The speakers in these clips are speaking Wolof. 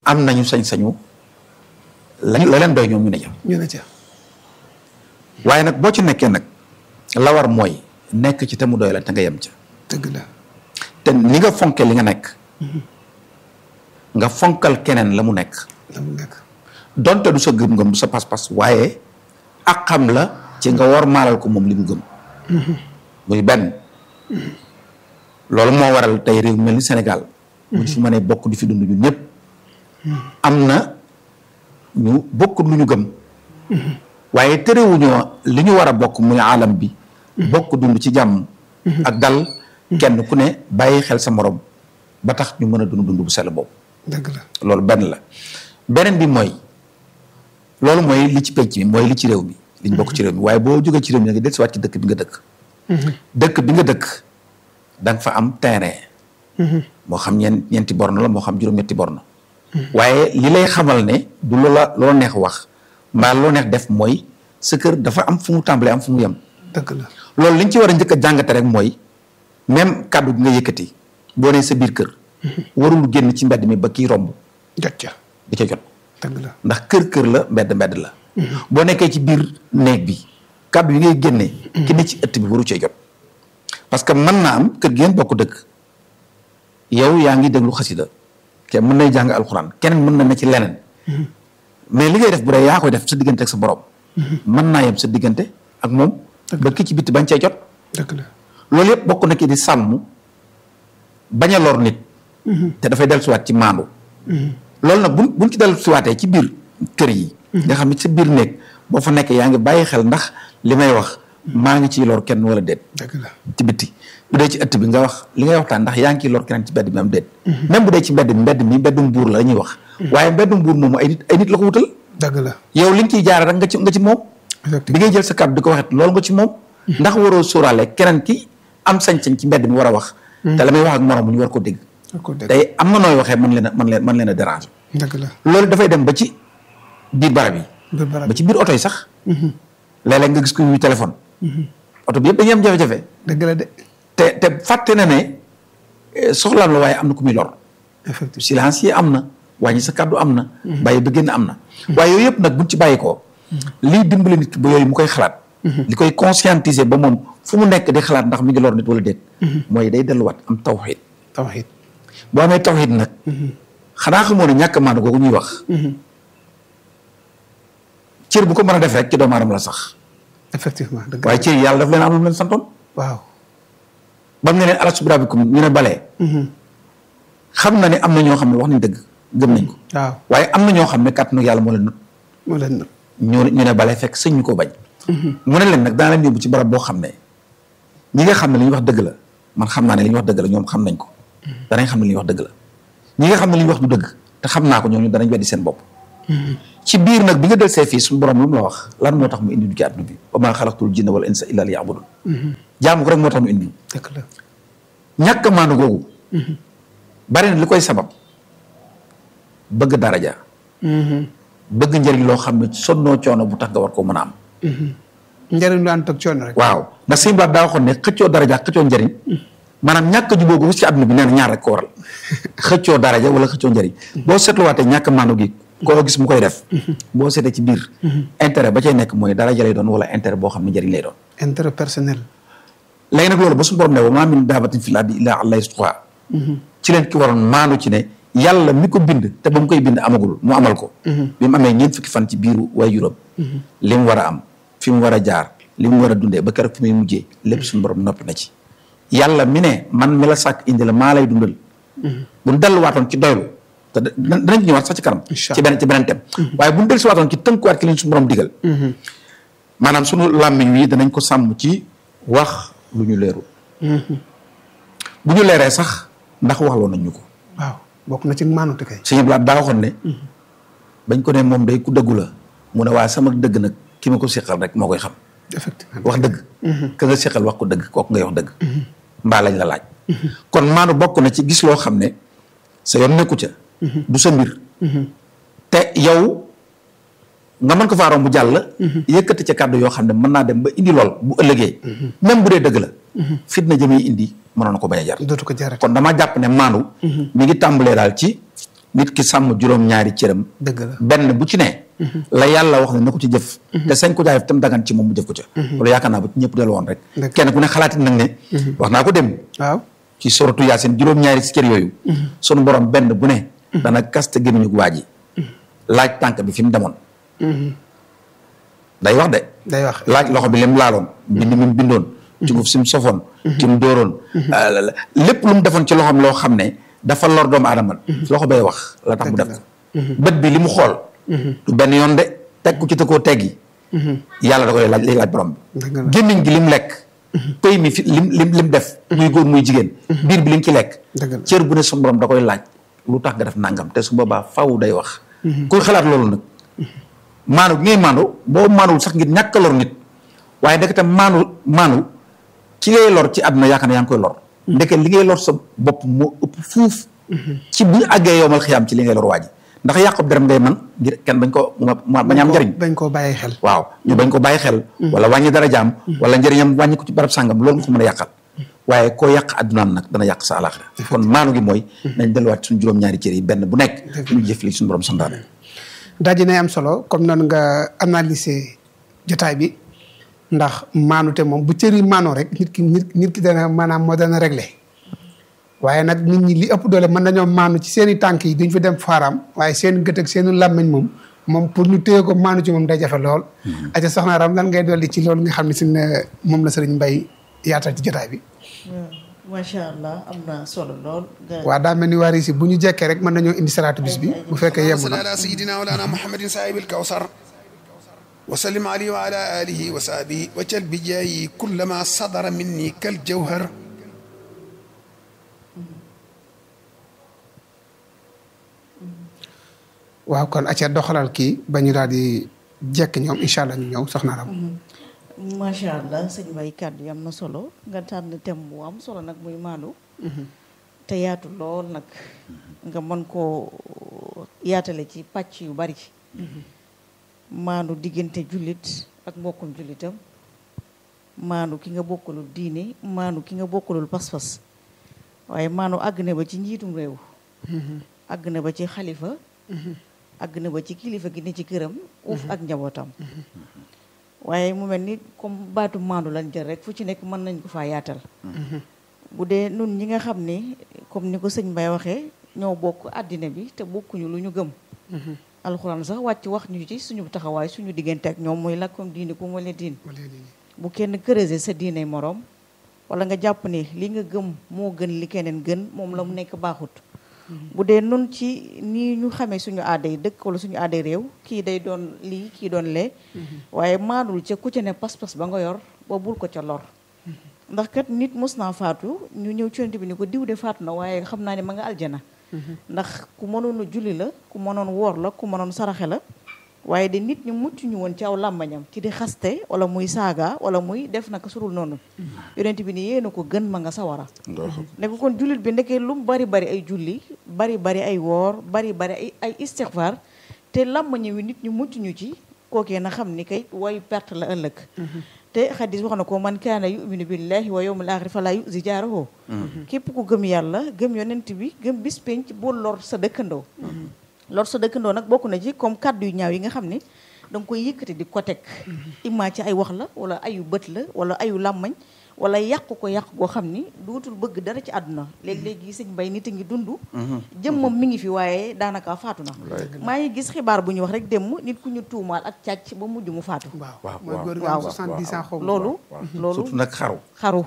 am nañu sañ-sañu la la leen doy ñoom ñu ne ca ñu ne ca waaye nag boo ci nekkee nag la war mooy nekk ci te mu doy la te nga yem ca dëgg la te ni nga fonke li nga nekk nga fonkal keneen la mu nekk la mu nekk donte du sa gëm-gëm du sa pas-pas waaye ak xam la ci nga war maalal ko moom li mu gëm muy benn loolu moo waral tey réew mel ni Sénégal buñ fi mënee bokk di fi dund ñun ñëpp am na ñu bokk lu ñu gëm waaye terewuñoo li ñu war a bokk muy alam bi bokk dund ci jàmm ak dal kenn ku ne bàyyi xel sa morom ba tax ñu mën a dund dund bu sell boobu dëgg la loolu benn la beneen bi mooy loolu mooy li ci penc mi mooy li ci réew mi li ñu bokk ci réew mi waaye boo jógee ci réew mi nga dellusiwaat ci dëkk bi nga dëkk dëkk bi nga dëkk da nga fa am terrain moo xam ñeen ñeenti borne la moo xam juróom-ñetti borne waaye li lay xamal ne du loola loo neex wax mbaa loo neex def mooy sa kër dafa am fu mu tàmbalee am fu mu yem dëgg la loolu liñ ci war a njëkk a jàngate rek mooy même kàddu gi nga yëkkati boo nee sa biir kër warul génn ci mbedd mi ba kii romb jot ca di ca jot dëgg la ndax kër kër la mbedd mbedd la boo nekkee ci biir néeg bi kàddu yi ngay génnee ki ne ci ëtt bi waru cee jot parce que mën naa am kër gi ngeen bokk dëkk yow yaa ngi déglu xasida ke mën nay jàng alxuraan keneen mën na ne ci leneen mais li ngay def bu dee yaa koy def sa diggante ak sa borom mën naa yem sa diggante ak moom ba ki ci bitti bañ cee jot dëgg la loolu yëpp bokk na ki di sàmm bañ a lor nit te dafay dellusiwaat ci maandu loolu nag buñ buñ ci dellusiwaatee ci biir kër yi nga xam ne sa biir néeg boo fa nekkee yaa ngi bàyyi xel ndax li may wax maa ngi ciy lor kenn wala déet dëgg la ci bitti bu dee ci ëtt bi nga wax li ngay waxtaan ndax yaa ngi ciy lor keneen ci mbedd mi am déet même bu dee ci mbedd mi mbedd mi mbeddum buur la ñuy wax waaye mbeddum buur moomu ay nit ay nit la ko wutal dëgg la yow li nga ciy jaare rek nga ci nga ci moom bi effectivement ngay jël sa kàddu di ko waxet loolu nga ci moom ndax waroo sóoraale keneen ki am sañ-sañ ci mbedd mi war a wax te la may wax ak moroom ñu war ko dégg ko dëgg tey am na nooy waxee mën leen a mën leen mën leen a déranger dëgg la loolu dafay dem ba ci biir barab yi biir barab ba ci biir oto yi sax léeg-léeg nga gis ko yuy téléphone oto bi yëpp dañuy am jafe-jafe dëgg la de te te fàtte na ne eh, soxlaam la waaye am na ku muy lor effectivement silence yi am na wàññi sa kàddu am na bàyyi ba génn am na waaye yooyu yëpp nag buñ ci bàyyi ko liy dimbali nit ki ba yooyu mu koy xalaat li koy conscientiser ba moom fu mu nekk di xalaat ndax mi ngi lor nit wala déet mooy day delluwaat am tawxiid tawxiid boo amee tawxiid nag xanaa xamoo ne ñàkk maandu googu ñuy wax cër bu ko mën a def rek ci doomu aadama la sax effectivement dëgg waaye la cër yi yàlla daf leen am lu mu leen santoon waaw ba mu ne leen alastu bi rabbikum ñu ne balee xam na ne am na ñoo xam ne wax nañ dëgg gëm nañ ko waaw waaye am na ñoo xam ne kàttanu yàlla moo leen nut moo leen nag ñu ñu ne balee fekk sëñ ñu ko bañ mu ne leen nag daa leen yóbbu ci barab boo xam ne ñi nga xam ne li ñuy wax dëgg la man xam naa ne li ñuy wax dëgg la ñoom xam nañ ko danañ xam ne li ñuy wax dëgg la ñi nga xam ne li ñuy wax du dëgg te xam naa ko ñoom ñu danañ weddi seen bopp ci biir nag bi nga del see fii suñu borom lu mu la wax lan moo tax mu indi du ci àdduna bi wa maa xalaqtul jinna wal insa illa liya'budun jaamu ko rek moo tax mu indi dëgg la ñàkk maandu googu bari na li koy sabab bëgg daraja bëgg njëriñ loo xam ne sonnoo coono bu tax nga war koo mën a am njëriñ lu ànd ak coono rek waaw ndax sëñ Ba daa waxoon ne xëccoo daraja ak xëccoo njëriñ maanaam ñàkk a jubóo gu ci àdduna bi nee na ñaar rek ko waral xëccoo daraja wala xëccoo njëriñ boo seetluwaatee ñàkk maandu gi koo gis mu koy def boo seetee ci biir intérêt ba cay nekk mooy daraja lay doon wala intérêt boo xam ne njëriñ lay doon intérêt personnel léegi nag loolu ba suñu borom ne wa maa min daabatin fil ardi illaa alaa rizquhaa ci leen ki waroon maandu ci ne yàlla mi ko bind te ba mu koy bind amagul mu amal ko bi mu amee ñeent fukki fan ci biiru waajuram li mu war a am fi mu war a jaar li mu war a dundee ba keroog fi muy mujjee lépp suñu borom noppi na ci yàlla mi ne man mi la sàkk indi la maa lay dundal bu ñu delluwaatoon ci doylu te da- danañ ci ñëwaat sax ci kanam Incha ci beneen ci beneen tem waaye bu ñu dellusiwaatoon ci tënkuwaat ki leen suñu borom digal maanaam suñu làmmiñ wi danañ ko sàmm ci wax lu ñu leerul bu ñu leeree sax ndax waxloo nañ ñu ko waaw bokk na ci maanute kay sëñ Blaat daa waxoon ne bañ ko ne moom day ku dëggu la mu ne waaye sama dëgg nag ki ma ko seqal rek moo koy xam effectivement wax dëgg ka nga seqal wax ko dëgg kooku ngay wax dëgg mbaa lañ la laaj kon maanu bokk na ci gis loo xam ne sa yoon nekku ca du sa mbir te yow nga mën ko faa romb jàll yëkkati ca kàddu yoo xam ne mën naa dem ba indi lool bu ëllëgee même bu dee dëgg la fitna jëmee indi mënoon na ko bañ a jar dootu ko jarate kon dama jàpp ne maandu mi ngi tàmbalee daal ci nit ki sàmm juróom-ñaari cëram dëgg la benn bu ci ne la yàlla wax ne na ko ci jëf te sañ ko jaay tam dagan ci moom mu jëf ko ca loolu yaakaar naa ba ci ñëpp dellu woon rek Dëgg. kenn ku ne xalaatit nag ne wax naa ko dem waaw ci soratu yaasin juróom-ñaari si cër yooyu sunu borom benn bu ne dana kaste gémmiñu waa ji laaj tànk bi fi mu demoon day wax de day wax laaj loxo bi lim laaloon bind mi mu bindoon cuguf si mu sofoon ci mu dóoroon euh, lépp lu mu defoon ci loxoom loo xam ne dafa lor doomu aadama loxo bay wax la tax mu def ko bët bi li mu xool du benn yoon de teg ku ci te koo teggi yàlla da koy laaj lay laaj borom Dëgg la. bi gémmiñ gi lim lekk pëy mi fi lim lim lim def muy góor muy jigéen biir bi li nga ci lekk Dëgg la. cër bu ne suñu borom da koy laaj lu tax nga def nangam te su boobaa faw day wax kuy xalaat loolu nag maanu gi ngay maanu boo maanuwul sax ngir ñàkk a lor nit waaye ndekete maanu maanu ci ngay lor ci àdduna yaakaar ne yaa ngi koy lor ndeke li ngay lor sa bopp moo ëpp fuuf ci bu ñu àggee yowmal xiyaam ci li ngay lor waa ji ndax yàqub derem ngay man ngir kenn bañ ko ma bañ am njariñ bañ koo bàyyi xel waaw ñu bañ ko bàyyi xel wala wàññi dara jaam wala njëriñam wàññi ko ci barab sàngam loolu nga ko mën a yàqal waaye koo yàq addunaam nag dana yàq sa alaxira kon maanu gi mooy nañ delluwaat suñu juróom-ñaari cër yi benn bu nekk ñu jëf li suñu borom santaane daji nay am solo comme noonu nga analyser jotaay bi ndax maanute moom bu cër yi maanoo rek nit ki nit nit ki dana maanaam moo dana réglé waaye nag nit ñi li ëpp doole mën nañoo maanu ci seen i tànk yi duñ fi dem faaraam waaye seen gët ak seen làmmiñ moom moom pour ñu téye ko maanu ci moom day jafe lool. aca soxna Ram lan ngay dolli ci loolu nga xam ne si ne moom la sëriñ Mbay yaatal ci jotaay bi. macha allah am na solo lool. nga waa daa mel ni waa si bu ñu jekkee rek mën nañoo indi salaatu bis bi bu fekkee yemb صل na. على سيدنا مولانا محمد صاحب الكوثر وسلم عليه وعلى آله وصحبه وجل بجاي كل ما صدر مني كالجوهر waaw kon acca doxalal kii ba ñu daal di jekk ñoom incha allah ñu ñëw soxna Ram. macha allah sëñ Mbaye kàddu yi am na solo nga tànn thème bu am solo nag muy maandu. te yaatu lool nag. nga mën koo yaatale ci pàcc yu bari. maandu diggante jullit ak mbokkum jullitam. maandu ki nga bokkalul diine maandu ki nga bokkalul pas-pas. waaye maandu àgg na ba ci njiitum réew. àgg na ba ci xalifa. àgg na ba ci kilifa gi ne ci këram. uuf ak njabootam. waaye mu mel ni comme baatu maandu lañ jël rek fu ci nekk mën nañ ko faa yaatal. bu dee nun ñi nga xam ne comme ni ko sëñ Mbaye waxee ñoo bokk àddina bi te bokkuñu lu ñu gëm. alxuraan sax wàcc wax ñu ci suñu taxawaay suñu diggante ak ñoom muy lakkum diine ku wala diin. bu kenn creuser sa diine moroom wala nga jàpp ne li nga gëm moo gën li keneen gën moom la mu nekk baaxut. bu dee nun ci nii ñu xamee suñu aaday dëkk wala suñu aaday réew kii day doon lii kii doon lee waaye maadul ca ku ca ne pas-pas ba nga yor ba bul ko ca lor ndax kat nit mos naa faatu ñu ñëw ci Yonent bi ni ko diw de faatu na waaye xam naa ne ma nga aljana ndax ku mënoon a julli la ku mënoon woor la ku mënoon saraxe la waaye de nit ñu mucc ñu woon ci aw làmbañam ci di xaste wala muy saaga wala muy def naka surul noonu Yonent bi ni yéena ko gën ma nga sawara ne ko kon jullit bi ndekee lu mu bari bari ay julli bari bari ay woor bari bari ay ay istixfaar te làmbañam wi nit ñu mucc ñu ci kookee na xam ni kay way perte la ëllëg te xadis wax na ko man kaana yuminu billahi wa yawmil axir fala yuzi jaarahu képp ku gëm yàlla gëm yonent bi gëm bis penc boo lor sa dëkkandoo lor sa dëkkandoo nag bokk na ci comme kàddu yu ñaaw yi nga xam ne da nga koy yëkkati di ko teg imma ci ay wax la wala ayu bët la wala ayu làmmañ wala yàq ko yàq goo xam ni dootul bëgg dara ci àdduna léegi-léegi sëñ Mbay nit a ngi dund jëmmam mi ngi fi waaye daanaka faatu na maa ngi gis xibaar bu ñu wax rek démb nit ku ñu tuumaal ak càcc ba mujj mu faatu waaw waaw, mooy waaw. góor gi am waaw. 70 ans xaw ma. loolu loolu surtout nag xaru xaru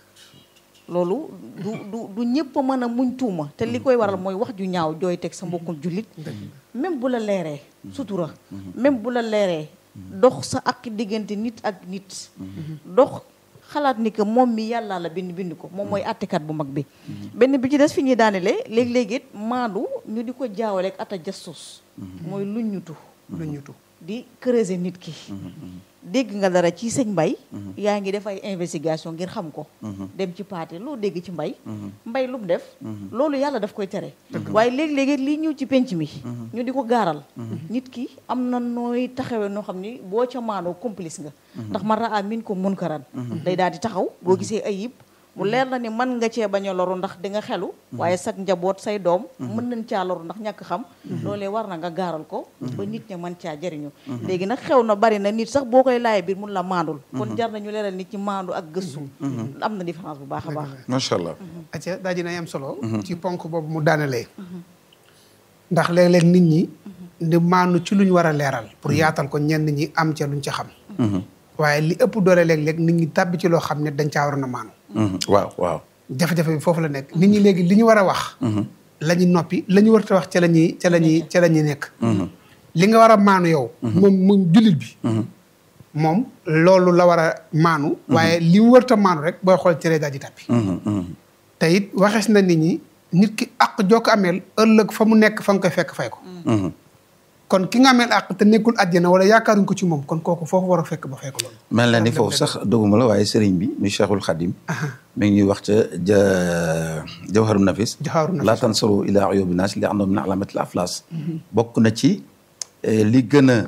loolu du du du ñëpp a mën a muñ tuuma te li koy waral mooy wax ju ñaaw jooy teg sa mbokkum jullit même bu la leeree sutura même bu la leeree dox sa ak diggante nit ak nit dox xalaat ni que moom mi yàlla la bind bind ko moom mooy attekat bu mag bi benn bi ci des fi ñuy daanelee léegi-léegi it maandu ñu di ko jaawale ak ata jastus mooy luñ ñutu lu ñu tu di creuser nit ki dégg nga dara ci sëñ mbay yaa ngi def ay investigation ngir xam ko dem ci paate loo dégg ci mbay mbay lu mu def loolu yàlla daf koy tere waaye léegi-léegi lii ñëw ci penc mi ñu di ko gaaral nit ki am na nooy taxawee noo xam ni boo ca maanoo complice nga ndax man raa min ko munkaran day daal di taxaw boo gisee ayib mu leer na ni mën nga cee bañ a loru ndax di nga xelu waaye sag njaboot say doom mën nañ caa loru ndax ñàkk xam loolee war na nga gaaral ko ba nit ña mën caa jëriñu léegi nag xew na bari na nit sax boo koy laay biir mun la maandul kon jar nañu leeral nit ci maandu ak gëstu am na différence bu baax a baax macha allah. acca daa dina am solo ci ponk boobu mu daanalee ndax léeg-léeg nit ñi di maanu ci luñ war a leeral pour yaatal ko ñenn ñi am ca luñ ca xam waaye li ëpp doole léeg-léeg nit ñi tàbbi ci loo xam ne dañ caa waroon a maanu waaw waaw. jafe-jafe bi foofu la nekk nit ñi léegi li ñu war a wax la ñu noppi la ñu warta wax ca la ñuy ca la ñuy ca la ñuy nekk li nga war a maanu yow moom moom jullit bi moom loolu la war a maanu waaye li mu warta maanu rek booy xool cere daal di tàbbi te it waxees na nit ñi nit ki àq joo ko ameel ëllëg fa mu nekk fa nga koy fekk fay ko kon ki nga ameel àq te nekkul àjjana wala yaakaaruñ ko ci moom kon kooku foofu war a fekk ba fay ko loolu mel na ni foofu sax doguma la waaye sëriñ bi muy Cheikhul Khadim mi ngi ñuy wax ca ja jawharu nafis Jawharu nafis. laa tansaru ila uyubi naas li andoom min alamatil aflas bokk na ci eh, li gën a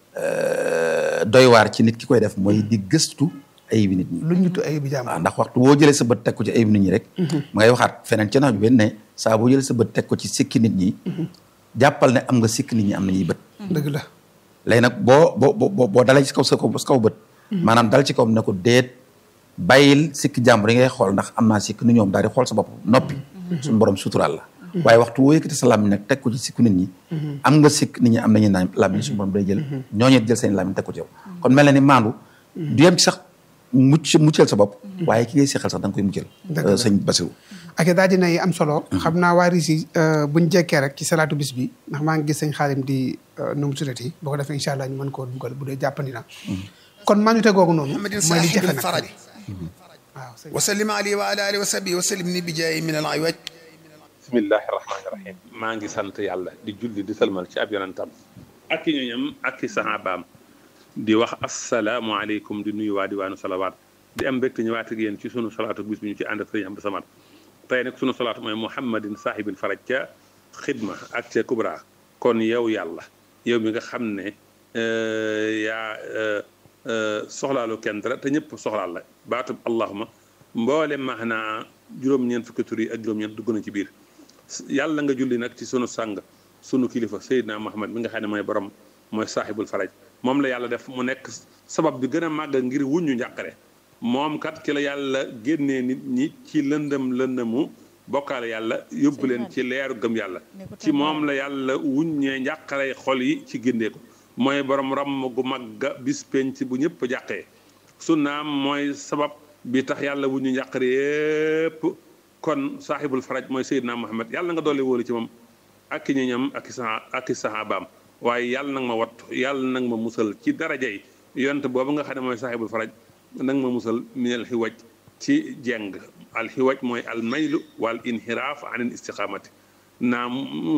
eh, doy waar ci nit ki koy def mooy di gëstu ayibi nit ñi lu ñu tu ay bi jàmm waaw ndax waxtu boo jëlee sa bët teg ko ci ayib nit ñi rek ma ngay waxaat feneen ca nax ju benn ne saa boo jëlee sa bët teg ko ci sikki nit ñi jàppal ne am nga sikki nit ñi am nañuy bët dëgg la léegi nag boo boo boo boo dalee ci kaw sa kaw sa kaw bët maanaam dal ci kaw ne ko déet bàyyil sikki jàmbur yi ngay xool ndax am naa sikki ni ñoom daal di xool sa bopp noppi suñu borom suturaal la waaye waxtu woo yëkkati sa làmmiñ nag teg ko ci sikku nit ñi am nga sikk nit ñi am nañu naan làmmiñ suñu borom day jël ñooñu jël seen làmmiñ teg ko ci yow kon mel na ni maandu du yem ci sax mucc muccal sa bopp waaye ki ngay seexal sax da nga koy muccal Dëgg la. sëñ Basiru ak daa dina yi am solo xam naa waa Risi buñ jekkee rek ci salaatu bis bi ndax maa ngi gis sëñ xaalim di nu mu tuddati boo ko defee incha allah ñu mën koo dugal bu dee jàppandi na kon maanute googu noonu محمد mooy li صاحب jafe nag الفرج waaw sëñ وسلم عليه وعلى اله وصحبه وسلم بجاي من العوج bismillahi rahmaani rahim maa ngi sant yàlla di julli di salmal ci ab yonentam ak i ñoñam ak i sahabaam di wax asalaamualeykum di nuyu waa diwaanu salawaat di am mbégte ñëwaat ak yéen ci sunu salaatu bis bi ñu ci ànd ak sëriñ Abdou Samad tey nag sunu salaatu mooy muhammadin saahibil faraj ca xidma ak ca kubra kon yow yàlla yow mi nga xam ne euh, yaa euh, euh, soxlaalu kenn dara te ñëpp soxlaal la baatub allahuma mboole maanaa juróom-ñeent fukki tur yi ak juróom-ñeent dugg na ci biir yàlla nga julli nag ci sunu sang sunu kilifa Seydina Muhammad mi nga xam ne mooy borom mooy saaxibul faraj moom la yàlla def mu nekk sabab bi gën a màgg ngir wuññu njàqare moom kat ci la yàlla génnee nit ñi ci lëndëm lëndëmu bokkaale yàlla yóbbu leen ci leeru gëm yàlla ci moom la yàlla wuññee njàqare xol yi ci génnee ko mooy borom ramm gu màgga bis penc bu ñëpp jàqee sunnaam mooy sabab bi tax yàlla wuññu njàqare yépp kon saaxibul faraj mooy Seydina Muhammad yàlla nga doole wóolu ci moom ak i ñoñam ak i saha ak i sahabaam waaye yàlla nag ma wattu yàlla nag ma musal ci darajay yonte boobu nga xam ne mooy saaxibul faraj nag ma musal minal xiwaj ci jeng al xiwaj mooy al maylu wal inhiraaf anil istiqaamati naam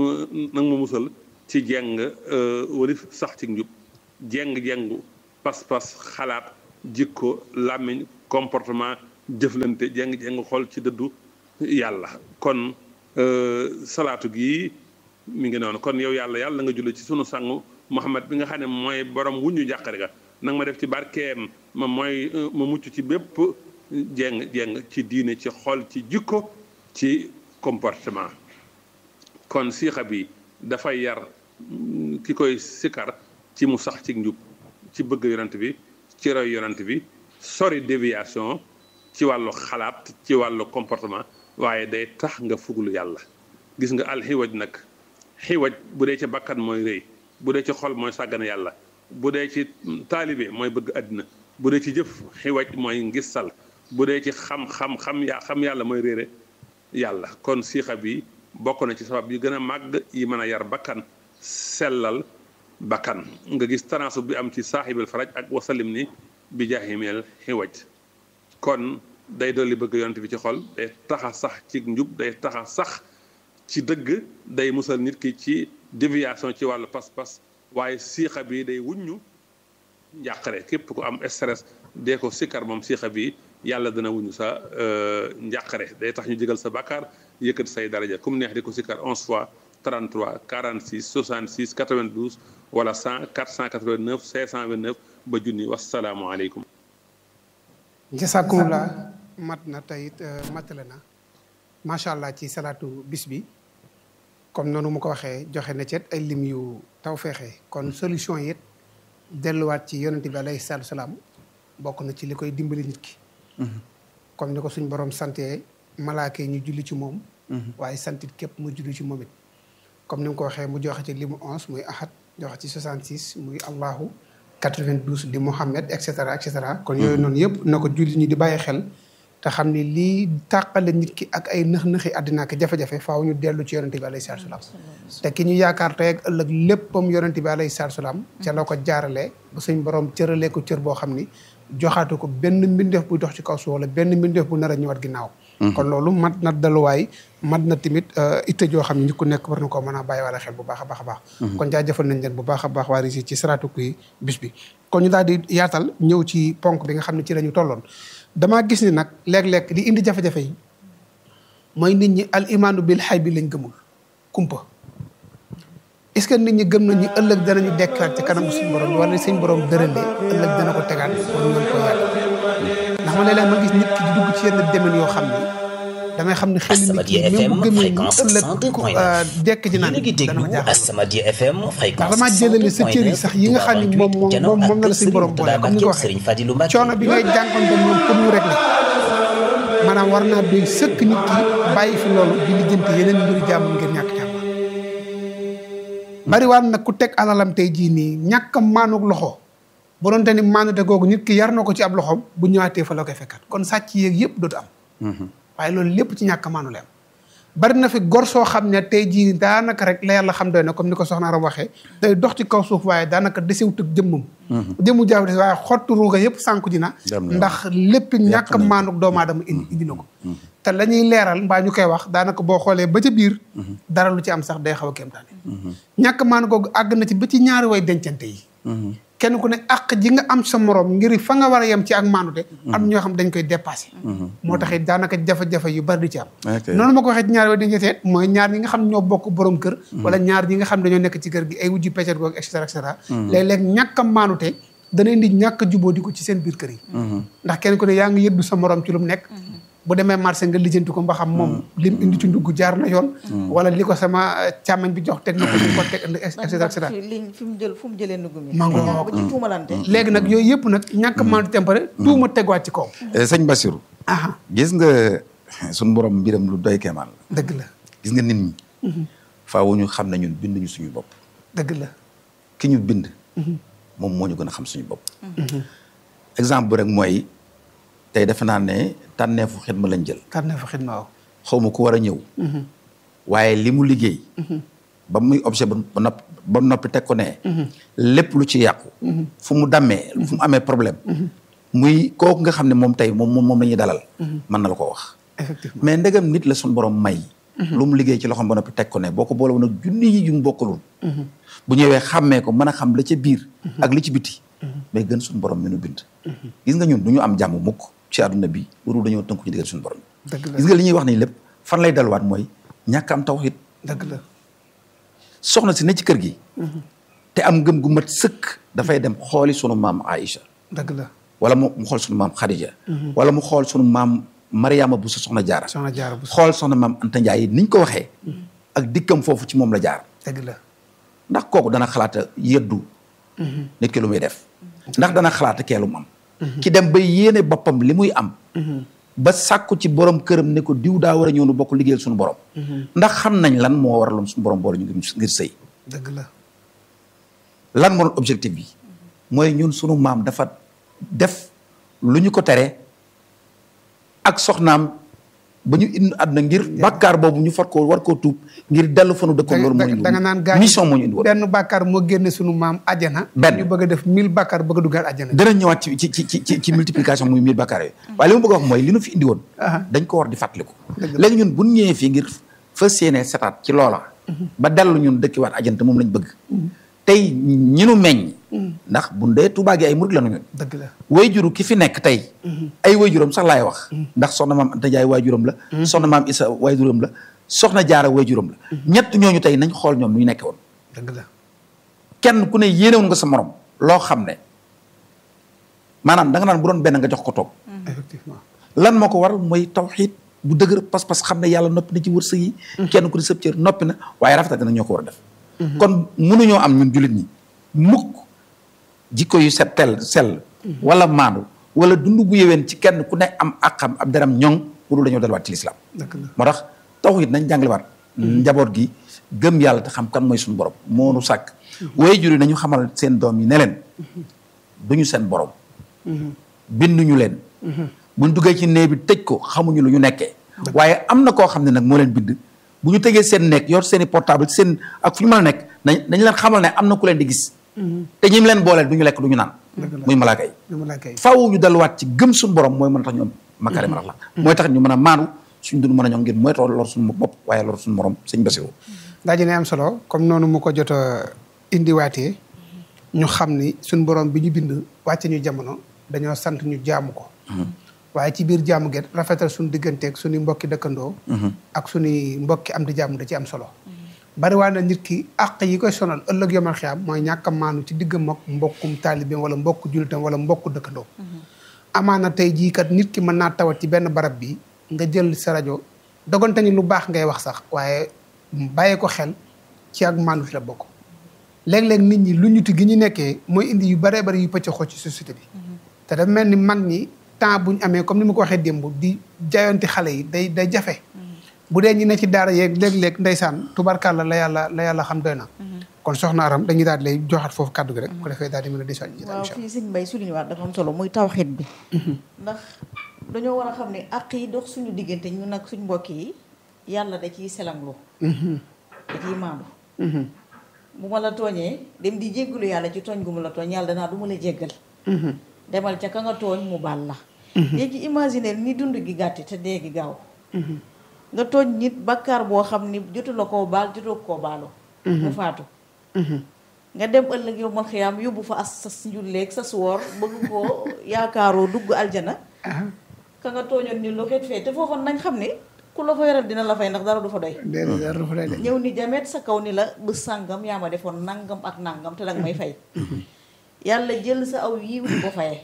nag ma musal ci jeng walif sax ci njub jeng-jengu pas-pas xalaat jikko làmmiñ comportement jëflante jeng-jeng xool ci dëddu yàlla kon salaatu gi mi ngi noonu kon yow yàlla yàlla nga julli ci sunu sangu Muhammad bi nga xam ne mooy borom wuñu jàqare ga nag ma def ci barkeem ma mooy ma mucc ci bépp jeng jeng ci diine ci xol ci jikko ci comportement kon siixa bi dafay yar ki koy sikar ci mu sax ci njub ci bëgg yonent bi ci roy yonent bi sori déviation ci wàllu xalaat ci wàllu comportement waaye day tax nga fuglu yàlla gis nga alxiwaj nag xiwaj bu dee ci bakkan mooy rëy bu dee ci xol mooy sàggane yàlla bu dee ci taalibe mooy bëgg àddina bu dee ci jëf xiwaj mooy ngistal bu dee ci xam-xam xam ya xam yàlla mooy réere yàlla kon siixa bi bokk na ci sabab yi gën a màgg yi mën a yar bakkan sellal bakkan nga gis tanaasu bi am ci saaxibil faraj ak wasalim ni bi jaahimeel xiwaj kon day dolli bëgg yonent bi ci xol day taxa sax ci njub day taxa sax ci dëgg day musal nit ki ci déviation ci wàllu pas-pas waaye siixa bi day wuññu njàqare képp ku am stress dee ko sikkar moom siixa bi yàlla dana wuñu sa njàqare day tax ñu jégal sa bàkkaar yëkkati say daraja comme neex di ko sikkar 11 fois 33 46 66 92 wala 100 489 529 ba junni wasalaamualeykum jasakumulaa mat na teyit matale na macha allah ci salaatu bis bi comme noonu mu ko waxee joxe na ci ay lim yu taw feexee kon solution yi it delluwaat ci yonente bi alayhi salaatu salaam bokk na ci li koy dimbali nit ki comme ni ko suñ borom santee malaaka yi ñu julli ci moom waaye santit képp mu julli ci moom it comme ni mu ko waxee mu joxe ci limu onze muy ahad joxe ci 66 muy allahu 92 di Muhammad et cetera et cetera kon yooyu noonu yëpp na ko julli ñi di bàyyi xel te xam ni lii tàqale nit ki ak ay nëx-nëxi àddina ak jafe-jafe faaw ñu dellu ci yonente bi alayhi salaatu salaam te ki ñu yaakaar tey ak ëllëg léppam yonente bi alayhi salaatu salaam ca la ko jaaralee ba suñ borom cëralee ko cër boo xam ni joxaatu ko benn mbindeef buy dox ci kaw suuf wala benn mbindeef bu nar a ñëwaat ginnaaw kon loolu mat na daluwaay mat na tamit itte joo xam ne ñi ku nekk war na koo mën a bàyyi wala xel bu baax a baax a baax kon jaajëfal nañ leen bu baax a baax waa Régis ci saraatu kuy bis bi kon ñu daal di yaatal ñëw ci ponk bi nga xam ne ci la ñu tolloon damaa gis ni nag léeg-léeg li indi jafe-jafe yi mooy nit ñi al imaanu bil xay bi lañ gëmul kumpa est-ce que nit ñi gëm nañu ëllëg danañu dekkaat ci kanamu suñu borom wala suñu borom dëralee ëllëg dana ko tegaat pour ñu mën ko yàgg ndax ma léeg-léeg ma gis nit ki di dugg ci yenn domaine yoo xam ni damay xam ne xel nit ki même bu gëmee ni ëllëg dekk ci naan dana ma jaaxal Asamadia FM ndax fréquence damaa jëlale sa cër yi sax yi nga xam ni moom moom moom la la suñu borom boole comme ni nga ko waxee coono bi ngay jànkoonte moom pour mu régler maanaam war naa doy sëkk nit ki bàyyi fi loolu di lijjanti yeneen mbiri jàmm ngir ñàkk jàmm bari waan nag ku teg alalam tey jii nii ñàkk a maanuk loxo bu doon te ni maanute googu nit ki yar na ko ci ab loxoom bu ñëwaatee fa la koy fekkat kon sàcc yeeg yëpp dootu am waaye loolu lépp ci ñàkk a maanu la am bari na fi gor soo xam ne tey jii daanaka rek la yàlla xam doy na comme ni ko soxna Aram waxee day dox ci kaw suuf waaye daanaka desewut ak jëmmam jëmmu jaaw des waaye xottu ruuga yëpp sànku ji na Dem na. ndax lépp ñàkk a maanuk doomu aadama indi indi na ko te la ñuy leeral mbaa ñu koy wax daanaka boo xoolee ba ca biir dara lu ci am sax day xaw a kéemtaane ñàkk maanu googu àgg na ci ba ci ñaari way dencante yi kenn ku ne àq ji nga am sa morom ngir fa nga war a yem ci ak maanute am ñoo xam dañ koy dépassé moo tax it daanaka jafe-jafe yu bari di ci am Ok. noonu ma ko waxee ci ñaari way dencante mooy ñaar ñi nga xam ñoo bokk borom kër wala ñaar ñi nga xam dañoo nekk ci kër gi ay wujju peccet googu et cetera et cetera léeg-léeg ñàkk a maanute dana indi ñàkk a jubóo di ko ci seen biir kër yi ndax kenn ku ne yaa ngi yëddu sa morom ci lu mu nekk bu demee marché nga lijjanti ko mba xam moom lim indi ci ndugg jaar na yoon wala li ko sama eh, càmmañ bi jox teg na ko fi ko teg et cetera et cetera fi liñ fi mu jël fu mu jëlee ndugg mi Mango. ba ci tuumalante léegi nag yooyu yëpp nag ñàkk a maandu tempare tuuma tegwaat ci kaw Eh, sëñ Bassirou aha gis nga suñu borom mbiram lu doy keemaan la dëgg la gis nga nit ñi faaw ñu xam ne ñun binduñu suñu bopp dëgg la ki ñu bind moom moo ñu gën a xam suñu bopp exemple bu rek mooy tey defe naa ne tànneefu xidma lañ jël tànne fa xidma waaw xaw ma ku war a ñëw waaye li mu liggéey ba muy objet ba ba noppi ba noppi teg ko ne lépp lu ci yàqu fu mu dammee fu mu amee problème muy kooku nga xam ne moom tey moom moom moom la ñuy dalal mën na la ko wax effectivement mais ndegam nit la suñu borom may lu mu liggéey ci loxoom ba noppi teg ko ne boo ko boole woon ak junni yi yu mu bokkalul bu ñëwee xàmmee ko mën a xam la ca biir ak li ci biti mais gën suñu borom mi nu bind gis nga ñun du ñu am jàmm mukk ci àdduna bi loolu dañoo tënku ci digal suñu borom dëgg la gis nga li ñuy wax nii lépp fan lay delluwaat mooy ñàkk am tawhid dëgg la soxna si ne ci kër gi te am ngëm gu mat sëkk dafay dem xooli sunu maam Aïcha dëgg la wala mu mu xool sunu maam Khadija wala mu xool sunu maam Mariama bu sa soxna jaara soxna jaara bu xool soxna maam Anta Ndiaye niñ ko waxee ak dikkam foofu ci moom la jaar dëgg la ndax kooku dana xalaata yeddu nit ki lu muy def ndax dana xalaata kee lu mu am ki dem ba yéene boppam li muy am ba sàkku ci borom këram ne ko diw daa war a ñëw nu bokk liggéeyal suñu borom ndax xam nañ lan moo waraloon suñu borom boole ñu ngir ngir sëy dëgg la lan moo doon objectif bi mooy ñun sunu maam dafa def lu ñu ko tere ak soxnaam ba ñu indi àdduna ngir bàkkaar boobu ñu far ko war koo tuub ngir dellu fa nu dëkkoon loolu moo ñu indi da nga naan woon gaa mission moo ñu indi woon benn bàkkaar moo génne sunu maam ajana Benn. ñu bëgg a def mille bàkkaar bëgg a duggaat ajana dana ñëwaat ci ci ci ci ci multiplication muy mille bàkkaar yooyu waaye li ma bëgg a wax mooy li nu fi indi woon Aha. dañ ko war di fàttaliku Dëgg la. léegi ñun bu ñu ñëwee fii ngir fas yéene setaat ci loola ba dellu ñun dëkkiwaat ajante moom lañ bëgg tey ñi nu meññ ndax bu dee Tuubaa gi ay murid la nu ñun dëgg la wayjuru ki fi nekk tey ay wayjuram sax laay wax ndax soxna maam Anta Ndiaye wayjuram la soxna maam Isa wayjuram la soxna Jaara wayjuram la ñett ñooñu tey nañ xool ñoom nu ñu nekke woon dëgg la kenn ku ne yéenewoon nga sa morom loo xam ne maanaam da nga naan bu doon benn nga jox ko toog effectivement lan moo ko waral mooy tawxiid bu dëgër pas-pas xam ne yàlla noppi na ci wërsëg yi kenn ku di sëb cër noppi na waaye rafetal na ñoo ko war a def kon mënuñoo am ñun jullit ñi mukk jikko yu set tel sell wala maandu wala dund bu yeween ci kenn ku ne am àqam ab deram ñoŋ pour dañoo delluwaat ci lislaam dëgg la moo tax tawxiid nañ jàngalewaat njaboot gi gëm yàlla te xam kan mooy suñu borom moo nu sàkk waaye jur yi nañu xamal seen doom yi ne leen duñu seen borom binduñu leen buñ duggee ci néeg bi tëj ko xamuñu lu ñu nekkee waaye am na koo xam ne nag moo leen bind bu ñu tëjee seen nekk yor seen i portable seen ak fu ñu mën a nekk nañ nañ leen xamal ne am na ku leen di gis te ñim leen booleel du ñu lekk du ñu naan muy malaaka yi dama la kay faaw ñu delluwaat ci gëm suñu borom mooy mën a tax ñu am makarim la mooy tax ñu mën a maandu suñ dund mën a ñoom ngir mooy tax lor suñu bopp waaye lor suñu morom sëñ Basiru daa ji ne am solo comme noonu mu ko jot a indiwaatee ñu xam ni suñ borom bi ñu bind wàcce ñu jamono dañoo sant ñu jaamu ko waaye ci biir jaamu get rafetal suñu digganteeg suñu mbokki dëkkandoo ak suñuy mbokki am di jaamu da ci am solo bari waa na nit ki àq yi koy sonal ëllëg yomal xiyaam mooy ñàkk a maanu ci diggam ak mbokkum taalibeem wala mbokku jullitam wala mbokku dëkkandoo amaana tey jii kat nit ki mën naa tawat ci benn barab bi nga jël sa rajo dogante ni lu baax ngay wax sax waaye bàyyi ko xel ci ak maandu la bokk léeg-léeg nit ñi lu ñuti gi ñu nekkee mooy indi yu baree bari yu pëcc xoo ci société bi te dafa mel ni mag ñi temps bu ñu amee comme ni ma ko waxee démb di jaayonti xale yi day day jafe bu dee ñi ne ci daara yeeg léeg-léeg ndeysaan tubarkàlla la yàlla la yàlla xam doy na kon soxna Aram dañuy daal di lay joxaat foofu kàddu gi rek ko defee daal di mën a disoon ji waaw fii sëñ Mbay suñu waat dafa am solo muy tawxiid bi ndax dañoo war a xam ne àq yi dox suñu diggante ñu nag suñ mbokk yi yàlla da ciy selanglu da ciy maandu bu ma la tooñee dem di jéggalu yàlla ci tooñ gu mu la tooñ yàlla danaa du ma la jéggal demal ca ka nga tooñ mu baal la léegi imaginer ni dund gi gàtti te dee gi gaaw nga tooñ nit bakkaar boo xam ni jotu la koo baal jotu koo baalu mu faatu nga dem ëllëg yow mal xiyaam yóbbu fa as sas njulleeg sas woor bëgg koo yaakaaroo dugg aljana ka nga tooñoon ni lu xeet fee te foofa nañ xam ne ku la fa yoral dina la fay ndax dara du fa doy déedéet dara du fa lay de ñëw ni jamet sa kaw ni la bés sàngam yaa ma defoon nangam ak nangam te danga may fay yàlla jël sa aw yiw di ko fayee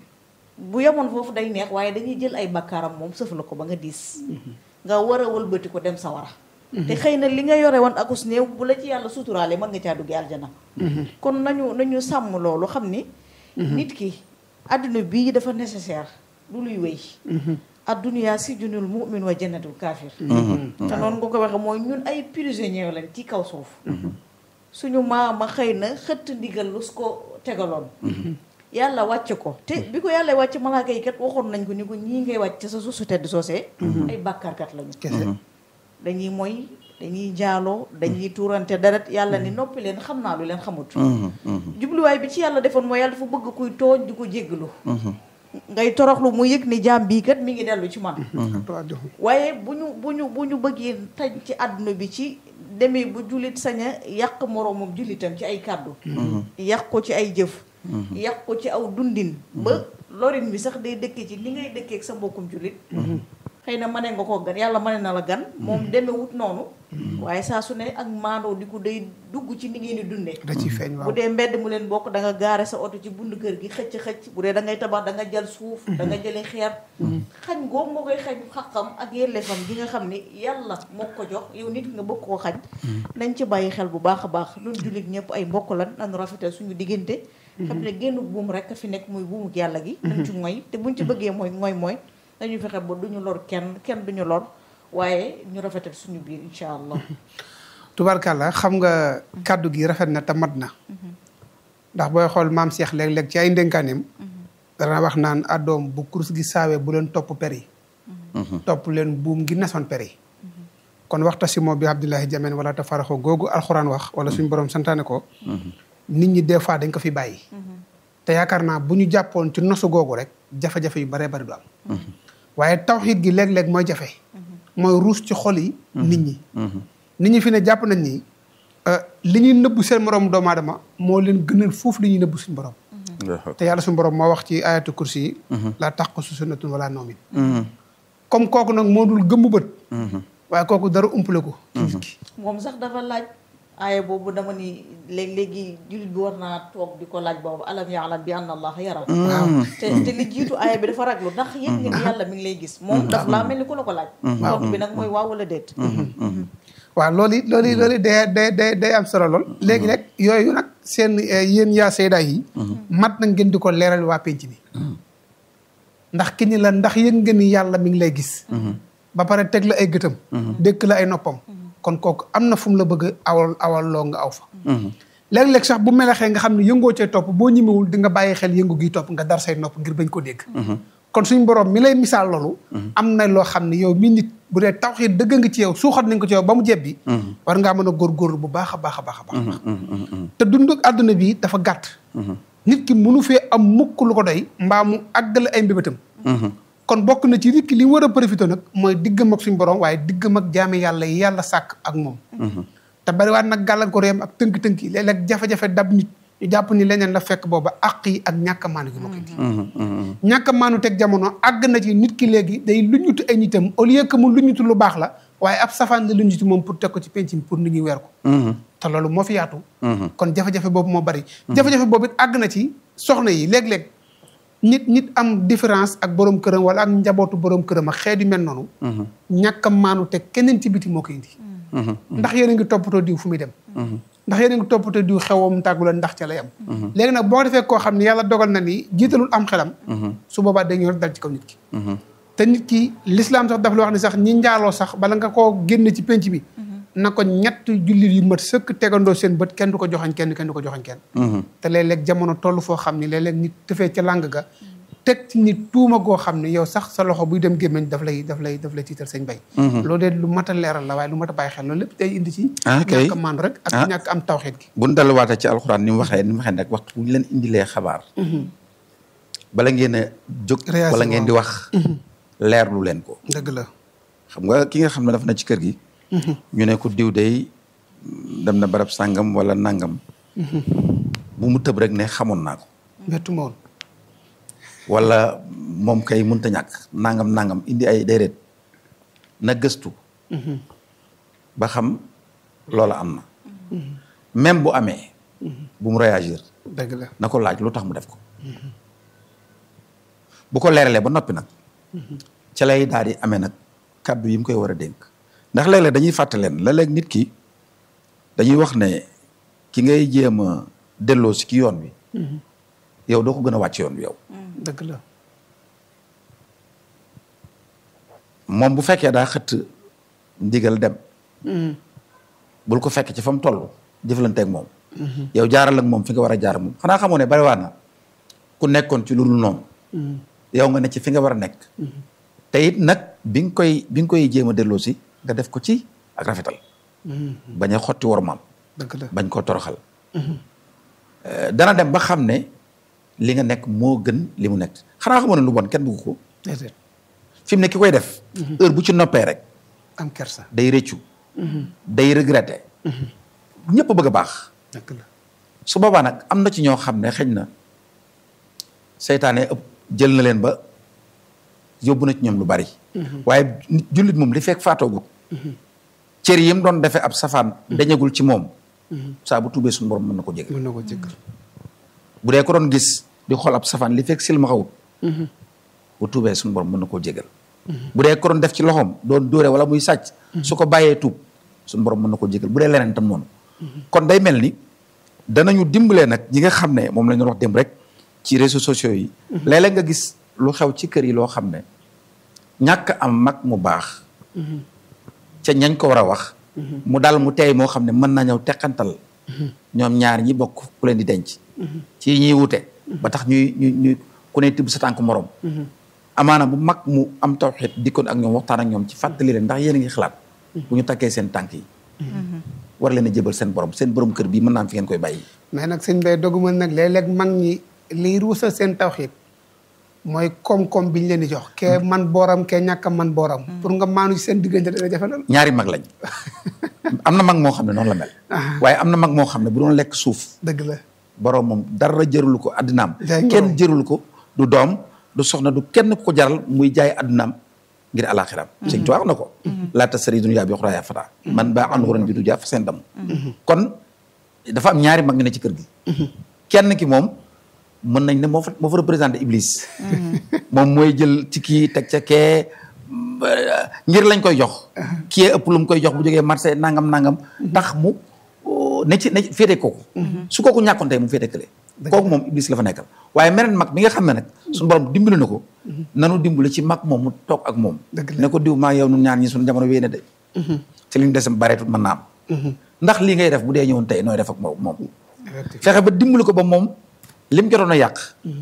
bu yemoon foofu day neex waaye dañuy jël ay bakkaaram moom sëf la ko ba nga diis nga war a wëlbati ko dem sa wara te xëy na li nga yore woon akus néew bu la ci yàlla suturaale mën nga caa duggee aljana kon nañu nañu sàmm loolu xam ni nit ki adduna bii dafa nécessaire du luy wéy adduniyaa si junul mu'min wa jannatul kaafir te noonu nga ko waxee mooy ñun ay prisonniers lañ ci kaw suuf suñu maama xëy na xëtt ndigal lu su ko tegaloon yàlla wàcc ko te bi ko yàlla wàcc malaaka yi kat waxoon nañ ko ni ko ñii ngay wàcc sa suuf su tedd soosee ay bàkkaarkat lañu kese dañuy moy dañuy jaaloo dañuy tuurante deret yàlla ni noppi leen xam naa lu leen xamut jubluwaay bi ci yàlla defoon mooy yàlla dafa bëgg kuy tooñ di ko jéggalu ngay toroxlu mu yëg ni jaam bii kat mi ngi dellu ci man waaye bu ñu bu ñu bu ñu bëggee tañ ci àdduna bi ci demee bu jullit sañ a yàq moroomam jullitam ci ay kàddu yàq ko ci ay jëf yàq ko ci aw dundin ba lorin bi sax day dëkkee ci ni ngay dëkkee ak sa mbokkum jullit xëy na mane nga ko gan yàlla mane na la gan moom demewut noonu waaye saa su ne ak maandoo di ko day dugg ci ni ngeen di dundee da ciy feeñ waaw bu dee mbedd mu leen bokk da nga gaare sa oto ci bund kër gi xëcc xëcc bu dee da ngay tabax da nga jël suuf da nga jële xeer xañ googu moo koy xañ xaqam ak yelleefam gi nga xam ni yàlla moo ko jox yow nit nga bëgg koo xañ nañ ci bàyyi xel bu baax a baax ñun jullit ñëpp ay mbokk lan nañu rafetal suñu diggante xam ne génn buum rek a fi nekk muy buumuk yàlla gi nañ ci ngoy te buñ ci bëggee mooy ngoy mooy dañu fexe ba duñu lor kenn kenn duñu lor waaye ñu rafetal suñu biir incha allah tubarkàlla xam nga kàddu gi rafet na te mat na ndax booy xool maam Cheikh léeg-léeg ci ay ndénkaaneem dana wax naan addoom bu kurus gi saawee bu leen topp per yi topp leen buum gi nasoon per yi kon waxta si moo bi Abdullahi Jamen wala te faraxoo googu alxuraan wax wala suñu borom santaane ko nit ñi des fois dañ ko fi bàyyi te yaakaar naa bu ñu jàppoon ci nosu googu rek jafe-jafe yu baree bari du am waaye tawxiid gi léeg-léeg mooy jafe mooy ruus ci xol yi nit ñi nit ñi fi ne jàpp nañ ni li ñuy nëbbu seen moroom doomu aadama moo leen gënal foofu li ñuy nëbbu suñu borom te yàlla suñu borom moo wax ci ayatu kursi yi laa taxqusu sunnatun wala nawmin comme kooku nag moo dul gëmmu bët waaye kooku dara umpale ko ci nit ki moom sax dafa laaj aaya boobu dama ni léeg-léegi jullit bi war naa toog di ko laaj boobu alam ya'lam bi anna allah yara te te li jiitu aaya bi dafa raglu ndax yëg nga ni yàlla mi ngi lay gis moom daf laa mel ni ku la ko laaj tontu bi nag mooy waaw wala déet waaw loolu it loolu it loolu it day day day day am solo lool léegi rek yooyu nag seen eh, yéen yaa sayda yi mat na ngeen di ko leeral waa penc mi ndax ki ni la ndax yëg nga ni yàlla mi ngi lay gis ba pare teg la ay gëtam dëkk la ay noppam kon kooku am na fu mu la bëgg a awal awal loo nga aw fa léeg-léeg sax bu melaxee nga xam ne yëngoo cee topp boo ñimewul di nga bàyyi xel yëngu gi topp nga dar say nopp ngir bañ ko dégg kon suñ borom mi lay misaal loolu am na loo xam ne yow mi nit bu dee tawxiid dëgg nga ci yow suuxat nañ ko ci yow ba mu jebbi war ngaa mën a góorgóorlu bu baax a baax a baax a baax te dund ak àdduna bi dafa gàtt nit ki mënu fee am mukk lu ko doy mbaa mu àggale ay mbébétam kon bokk na ci nit ki li mu war a profité nag mooy diggam ak suñ borom waaye diggam ak jaame yàlla yi yàlla sàkk ak moom te bariwaat nag gàllankoor yam ak tënk-tënk yi léeg-léeg jafe-jafe dab nit ñu jàpp ni leneen la fekk booba àq yi ak ñàkk a maanu gi moo koy indi ñàkk a maanu teg jamono àgg na ci nit ki léegi day luñutu ay nitam au lieu que mu luñutu lu baax la waaye ab safaan la luñutu moom pour teg ko ci penc mi pour nit ñi weer ko te loolu moo fi yaatu kon jafe-jafe boobu moo bari jafe-jafe boobu it àgg na ci soxna yi léeg-léeg nit nit am différence ak borom këram wala ak njabootu borom këram ak xeet yu mel noonu ñàkk a maanu teg keneen ci biti moo koy indi ndax yéen a ngi toppatoo diw fu muy dem ndax yéen a ngi toppatoo diw xewam tàggu la ndax ca lay am léegi nag boo defee koo xam ne yàlla dogal na ni jiitalul am xelam su boobaa dañu rek dal ci kaw nit ki te nit ki l'islam sax daf la wax ni sax ñi njaaloo sax bala nga koo génn ci penc bi na ko ñett jullit yu mat sëkk tegandoo seen bët kenn du ko joxañ kenn kenn du ko joxañ kenn te léeg-léeg jamono toll foo xam ni léeg-léeg nit tëfee ca làng ga teg ci nit tuuma goo xam ne yow sax sa loxo buy dem gémmiñ daf lay daf lay daf lay tiital sañ bay loolu de lu mat a leeral la waaye lu mat a bàyyi xel loolu lépp day indi ci Ah, kay. ñàkk a maandu rek ak Ah. ñàkk am tawxeet gi bu ñu delluwaatee ci alxuraan ni mu waxee ni mu waxee nag waxtu bu ñu leen indilee xabaar bala ngeen a jóg Réagir wala ngeen di wax leerlu leen ko dëgg la xam nga ki nga xam ne dafa na ci kër gi ñu ne ko diw day dem na barab sàngam wala nangam bu mu tëb rek ne xamoon naa ko bettu ma woon wala moom kay mënta ñàkk nangam nangam indi ay déedéet na gëstu ba xam loola am na même bu amee bu mu réagir dëgg la na ko laaj lu tax mu def ko bu ko leeralee ba noppi nag ca lay daal di amee nag kàddu yi mu koy war a dénk ndax léeg-léeg dañuy fàtte leen léeg-léeg nit ki dañuy wax ne ki ngay jéem a delloo si ki yoon wi yow doo ko gën a wàcc yoon wi yow dëgg la moom bu fekkee daa xëtt ndigal dem bul ko fekk ci fa mu toll jëflanteeg moom yow jaaral ak moom fi nga war a jaar moom xanaa xamoo ne bariwaat na ku nekkoon ci lu dul noonu yow nga ne ci fi nga war a nekk te it nag bi nga koy bi nga koy jéem a delloo si nga def ko ci ak rafetal bañ a xotti wormaam dëgg la bañ koo toroxal Euh, dana dem ba xam ne li nga nekk moo gën li mu nekk xanaa xamoo ne lu bon kenn bëgg ko déedéet fi mu ne ki koy def heure bu ci noppee rek am kersa day rëccu day regretter ñëpp bëgg a baax dëgg la su boobaa nag am na ci ñoo xam ne xëy na seytaane ëpp jël na leen ba yóbbu na ci ñoom lu bari waaye nit jullit moom li fekk faatoogut cër yi mu doon defee ab safaan dañagul ci moom saa bu tuubee suñu borom mën na ko jégal mën na ko jëkkal bu dee ko doon gis di xool ab safaan li fekk silmaxawut bu tuubee suñu borom mën na koo jégal bu dee ko doon def ci loxoom doon dóore wala muy sàcc su ko bàyyee tuub suñu borom mën na koo jégal bu dee leneen tam noonu kon day mel ni danañu dimbalee nag ñi nga xam ne moom la ñu wax démb rek ci réseaux sociaux yi léeg-léeg nga gis lu xew ci kër yi loo xam ne ñàkk am mag mu baax ca ñañ ko war a wax mu dal mu teey moo xam ne mën na ñëw teqantal ñoom ñaar ñi bokk ku leen di denc ci ñuy wute ba tax ñuy ñuy ñuy ku ne tibb sa tànk morom amaana bu mag mu am tawxiit dikkoon ak ñoom waxtaan ak ñoom ci fàttali leen ndax yéen a ngi xalaat bu ñu takkee seen tànk yi war leen a jébal seen borom seen borom kër bii mën naa am fi ngeen koy bàyyi mais nag sëñ bay doguma nag léeg-léeg mag ñi liy ruusal seen tawxiit mooy koom-koom bi ñu leen di jox kee man booram kee ñàkk a man booram pour nga maanu ci seen diggante dana jafe lool ñaari mag lañ am na mag moo xam ne noonu la mel waaye am na mag moo xam ne bu doon lekk suuf dëgg la borom moom dara jërulu ko addinaam Jaay kenn ngoroom. jërulu ko du doom du soxna du kenn ku ko jaral muy jaay addunaam ngir alaxiram sëñ Tuubaa wax na ko laa tasari dunya bi uxraa yaa fataa man baa an xuran bi du jaa fa seen dam kon dafa am ñaari mag ñu ne ci kër gi kenn ki moom mën nañ ne moo fa moo fa représenté Iblis moom mooy jël ci kii teg ca kee ngir lañ koy jox kii ëpp lu mu koy jox bu jógee marché nangam nangam tax mu ne ci ne féete kooku su kooku ñàkkoon tey mu féete kële kooku moom Iblis la fa nekkal waaye meneen mag mi nga xam ne nag suñu borom dimbali na ko nanu dimbali ci mag moom mu toog ak moom ne ko diw maa yow nun ñaar ñi suñu jamono wéy na de ci li ñu desam bareetut mën naa am ndax lii ngay def bu dee ñëwoon tey nooy def ak moom moom fexe ba dimbali ko ba moom lim jotoon a yàq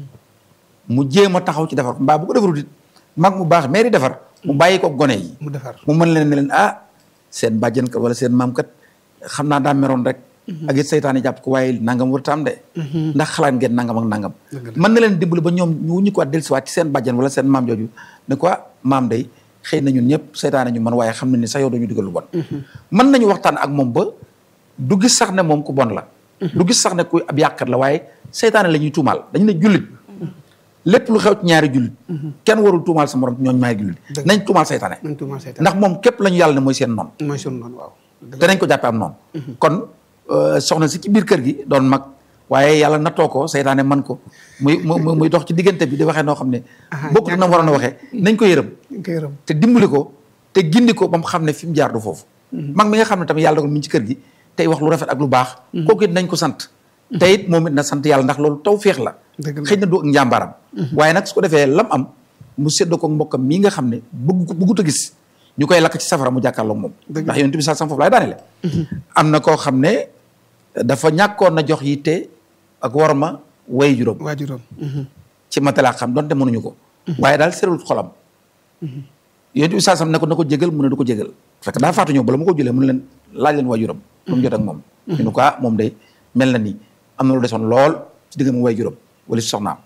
mu jéem a taxaw ci defar ko mbaa bu ko defarut it mag mu baax meeri defar mu bàyyi ko gone yi mu defar mu mën leen ne leen ah seen bàjjen kat wala seen maam kat xam naa daa meroon rek ak it seytaane jàpp ko waaye nangam warut am de ndax xalaat ngeen nangam ak nangam mën na leen dimbali ba ñoom ñu wuñu ko at dellusiwaat ci seen bàjjen wala seen maam jooju ne ko maam day xëy na ñun ñëpp seytaane ñu man waaye xam nañ ne sax yow dañu digal lu bon mën nañu waxtaan ak moom ba du gis sax ne moom ku bon la du gis sax ne ku ab yàqat la waaye seytaane la ñuy tuumaal dañu ne jullit lépp lu xew ci ñaari jullit kenn warul tuumaal sa morom ñooñu ñaari jullit nañ tuumaal seytaane nañ tuumaal seytaane ndax moom képp la ñu yàlla ne mooy seen noonu mooy sunu noonu waaw te nañ ko jàppe am noonu kon soxna si ci biir kër gi doon mag waaye yàlla nattoo ko seytaane man ko muy muy muy dox ci diggante bi di waxee noo xam ne bokkut na mu waroon a waxee nañ ko yërëm ñu koy yërëm te dimbali ko te gindi ko ba mu xam ne fi mu jaar du foofu mag mi nga xam ne tamit yàlla dogal mi ngi ci kër gi tey wax lu rafet ak lu baax kooku it nañ ko sant te it moom it na sant yàlla ndax loolu taw féex la xëy na du ak njàmbaaram waaye nag su ko defee lam am mu séddoo ko mbokkam mii nga xam ne bëgg ko bëggut a gis ñu koy lakk ci safara mu jàkkaarloog moom ndax yonent bi sa sam foofu laay daanele am na koo xam ne dafa ñàkkoon na jox yitte ak war ma way juróom waajuram ci matalaa xam donte mënuñu ko waaye daal serul xolam yonent bi saa sam ne ko na ko jégal mu ne du ko jégal fekk daa faatu ñëw bala ma ko jëlee mu ne leen laaj leen waajuram lu mu jot ak moom ñu ne ko ah moom day mel na nii am na lu desoon lool ci digg mu waajuram wala si soxnaam